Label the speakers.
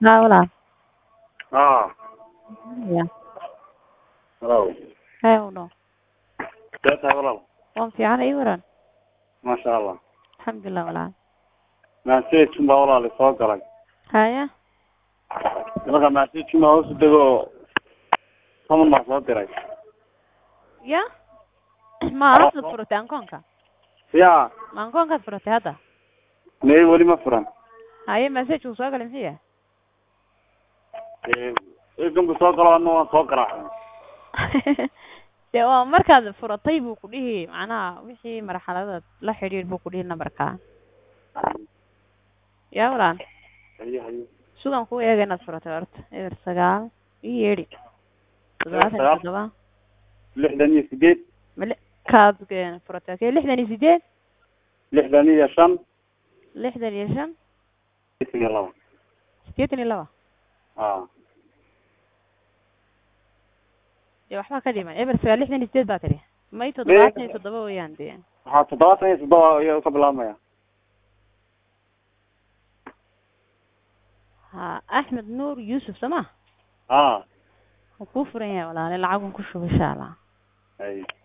Speaker 1: haa walaal
Speaker 2: haa
Speaker 1: ya
Speaker 2: halow
Speaker 1: hee uno
Speaker 2: see tahay walaal
Speaker 1: waan fiican ii waran
Speaker 2: maasha allah
Speaker 1: alxamdulilah walaal
Speaker 2: message baa walaal soo galay
Speaker 1: haya
Speaker 2: marka message baa hoos u dego toban baa soo diray
Speaker 1: ya ma haddaad furatay ankoonka
Speaker 2: ya
Speaker 1: ma ankoonkaad furatay hadda
Speaker 2: may weli ma furan
Speaker 1: haye message uu soo galay muxuu yahay
Speaker 2: eganku soo galo ana waan soo garaacay
Speaker 1: de waa markaad furatay buu ku dhihi macnaha wixii marxaladaad la xidhiir buu ku dhihi numberka ya walaal
Speaker 2: haye haye
Speaker 1: sugan ku eega inaad furatay horta eber sagaal ii yeedhi toddobaatan iyo
Speaker 2: sagaal.
Speaker 1: toddoba
Speaker 2: lixdan iyo sideed
Speaker 1: male kaad eh, furatay okay lixdan iyo sideed
Speaker 2: lixdan iyo shan
Speaker 1: lixdan iyo shan
Speaker 2: lixdan iyo laba
Speaker 1: sideetan iyo laba
Speaker 2: a
Speaker 1: dee waxbaa ka dhiman eber sagaal lixdan iyo sideed baa tidhi may toddobaatan iyo toddoba weeyaan dee
Speaker 2: waxaa toddobaatan iyo toddoba ayuu ka bilaabmaya
Speaker 1: ha axmed nuur yuusuf soo ma
Speaker 2: a
Speaker 1: wuu kuu furan yahay walaale lacagun ku shuba insha allah
Speaker 2: haye